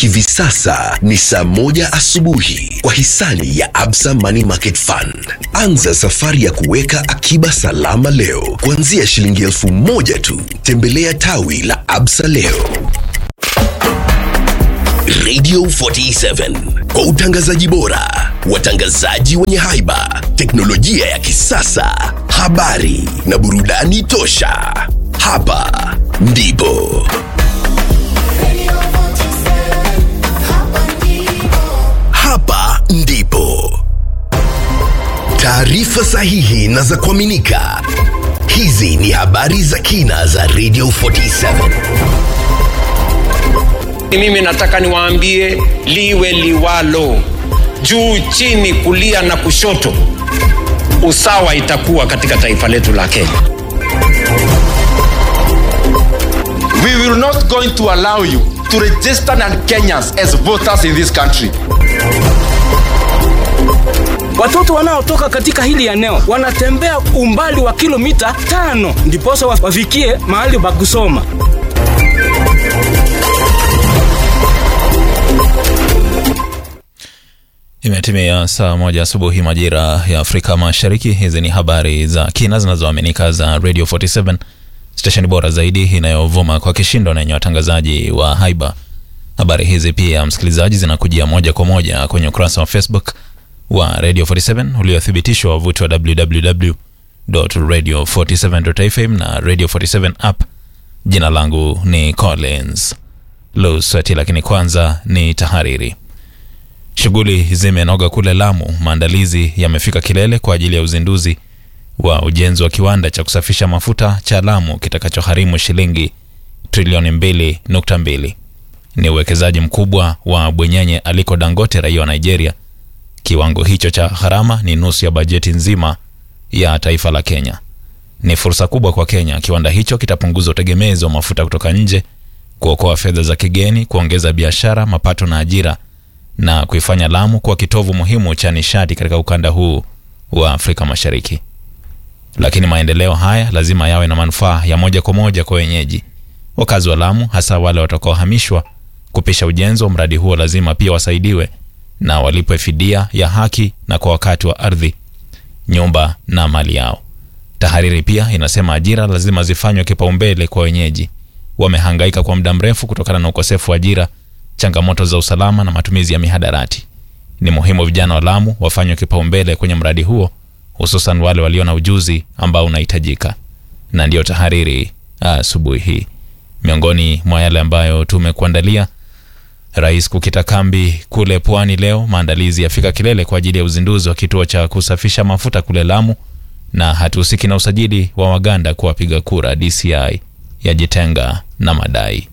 Hivi sasa ni saa moja asubuhi kwa hisani ya Absa Money Market Fund. Anza safari ya kuweka akiba salama leo kuanzia shilingi elfu moja tu. Tembelea tawi la Absa leo. Radio 47 kwa utangazaji bora, watangazaji wenye haiba, teknolojia ya kisasa, habari na burudani tosha. Hapa ndipo hapa ndipo taarifa sahihi na za kuaminika. Hizi ni habari za kina za Radio 47. Mimi nataka niwaambie liwe liwalo, juu chini, kulia na kushoto, usawa itakuwa katika taifa letu la Kenya. We will not going to allow you to register non-Kenyans as voters in this country. Watoto wanaotoka katika hili eneo wanatembea umbali wa kilomita tano ndiposa wafikie mahali pa kusoma. Imetimia saa moja asubuhi majira ya Afrika Mashariki. Hizi ni habari za kina zinazoaminika za Radio 47 stesheni bora zaidi inayovuma kwa kishindo na yenye watangazaji wa haiba. Habari hizi pia, msikilizaji, zinakujia moja kwa moja kwenye ukurasa wa Facebook wa Radio 47 uliothibitishwa wavuti wa www.radio47.fm na Radio 47 app. Jina langu ni Collins Lusweti, lakini kwanza ni tahariri. Shughuli zimenoga kule Lamu. Maandalizi yamefika kilele kwa ajili ya uzinduzi wa ujenzi wa kiwanda cha kusafisha mafuta cha Lamu kitakachogharimu shilingi trilioni mbili nukta mbili. Ni uwekezaji mkubwa wa bwenyenye Aliko Dangote, raia wa Nigeria. Kiwango hicho cha gharama ni nusu ya bajeti nzima ya taifa la Kenya. Ni fursa kubwa kwa Kenya. Kiwanda hicho kitapunguza utegemezi wa mafuta kutoka nje, kuokoa fedha za kigeni, kuongeza biashara, mapato na ajira na kuifanya Lamu kuwa kitovu muhimu cha nishati katika ukanda huu wa Afrika Mashariki. Lakini maendeleo haya lazima yawe na manufaa ya moja kwa moja kwa wenyeji. Wakazi wa Lamu, hasa wale watakaohamishwa kupisha ujenzi wa mradi huo, lazima pia wasaidiwe na walipwe fidia ya haki na kwa wakati wa ardhi, nyumba na mali yao. Tahariri pia inasema ajira lazima zifanywe kipaumbele kwa wenyeji. Wamehangaika kwa muda mrefu kutokana na ukosefu wa ajira changamoto za usalama na matumizi ya mihadarati. Ni muhimu vijana wa Lamu wafanywe kipaumbele kwenye mradi huo, hususan wale walio na ujuzi ambao unahitajika. Na ndiyo tahariri asubuhi hii. Miongoni mwa yale ambayo tumekuandalia: Rais kukita kambi kule Pwani leo, maandalizi yafika kilele kwa ajili ya uzinduzi wa kituo cha kusafisha mafuta kule Lamu, na hatuhusiki na usajili wa Waganda kwa wapiga kura. DCI yajitenga na madai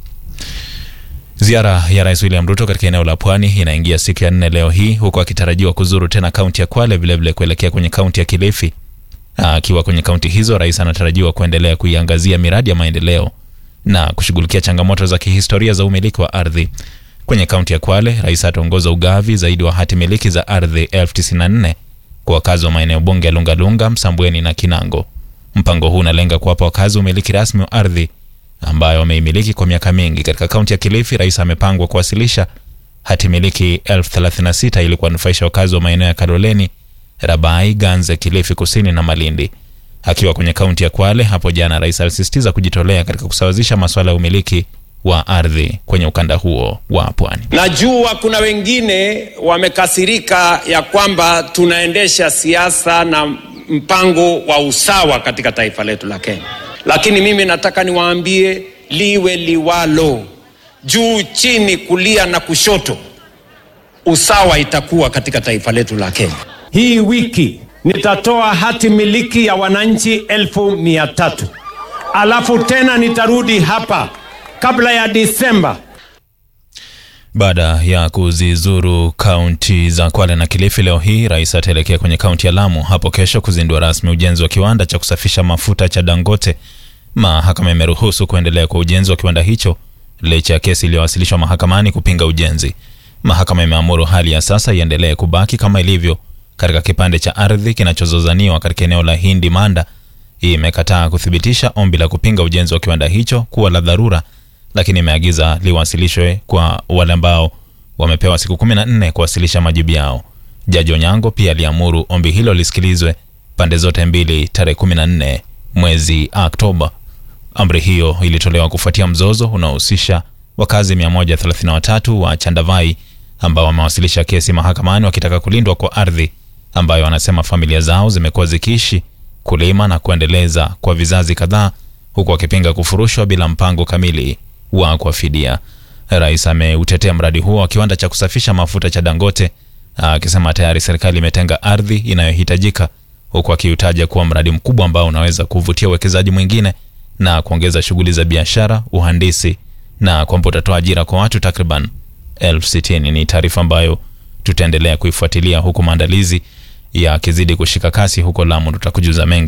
Ziara ya Rais William Ruto katika eneo la Pwani inaingia siku ya nne leo hii, huku akitarajiwa kuzuru tena kaunti ya Kwale, vilevile kuelekea kwenye kaunti ya Kilifi. Akiwa kwenye kaunti hizo, rais anatarajiwa kuendelea kuiangazia miradi ya maendeleo na kushughulikia changamoto za kihistoria za umiliki wa ardhi. Kwenye kaunti ya Kwale, rais ataongoza ugavi zaidi wa hati miliki za ardhi elfu tisini na nne kwa wakazi wa maeneo bunge ya Lungalunga, Msambweni na Kinango. Mpango huu unalenga kuwapa wakazi umiliki rasmi wa ardhi ambayo wameimiliki kwa miaka mingi. Katika kaunti ya Kilifi, rais amepangwa kuwasilisha hati miliki elfu thelathini na sita ili kuwanufaisha wakazi wa maeneo ya Kaloleni, Rabai, Ganze, Kilifi Kusini na Malindi. Akiwa kwenye kaunti ya Kwale hapo jana, rais alisisitiza kujitolea katika kusawazisha masuala ya umiliki wa ardhi kwenye ukanda huo wa pwani. Najua kuna wengine wamekasirika ya kwamba tunaendesha siasa na mpango wa usawa katika taifa letu la Kenya lakini mimi nataka niwaambie liwe liwalo, juu chini, kulia na kushoto, usawa itakuwa katika taifa letu la Kenya. Hii wiki nitatoa hati miliki ya wananchi elfu mia tatu alafu tena nitarudi hapa kabla ya Disemba. Baada ya kuzizuru kaunti za Kwale na Kilifi leo hii, rais ataelekea kwenye kaunti ya Lamu hapo kesho kuzindua rasmi ujenzi wa kiwanda cha kusafisha mafuta cha Dangote. Mahakama imeruhusu kuendelea kwa ujenzi wa kiwanda hicho licha ya kesi iliyowasilishwa mahakamani kupinga ujenzi. Mahakama imeamuru hali ya sasa iendelee kubaki kama ilivyo katika kipande cha ardhi kinachozozaniwa katika eneo la Hindi Manda. Hii imekataa kuthibitisha ombi la kupinga ujenzi wa kiwanda hicho kuwa la dharura lakini imeagiza liwasilishwe kwa wale ambao wamepewa siku 14 kuwasilisha majibu yao. Jaji Onyango pia aliamuru ombi hilo lisikilizwe pande zote mbili tarehe 14 mwezi Oktoba. Amri hiyo ilitolewa kufuatia mzozo unaohusisha wakazi 133 wa Chandavai ambao wamewasilisha kesi mahakamani wakitaka kulindwa kwa ardhi ambayo wanasema familia zao zimekuwa zikiishi kulima na kuendeleza kwa vizazi kadhaa, huku wakipinga kufurushwa bila mpango kamili wa kuwafidia. Rais ameutetea mradi huo wa kiwanda cha kusafisha mafuta cha Dangote akisema tayari serikali imetenga ardhi inayohitajika, huku akiutaja kuwa mradi mkubwa ambao unaweza kuvutia uwekezaji mwingine na kuongeza shughuli za biashara, uhandisi na kwamba utatoa ajira kwa watu takriban elfu sitini. Ni taarifa ambayo tutaendelea kuifuatilia huku maandalizi yakizidi kushika kasi huko Lamu. Tutakujuza mengi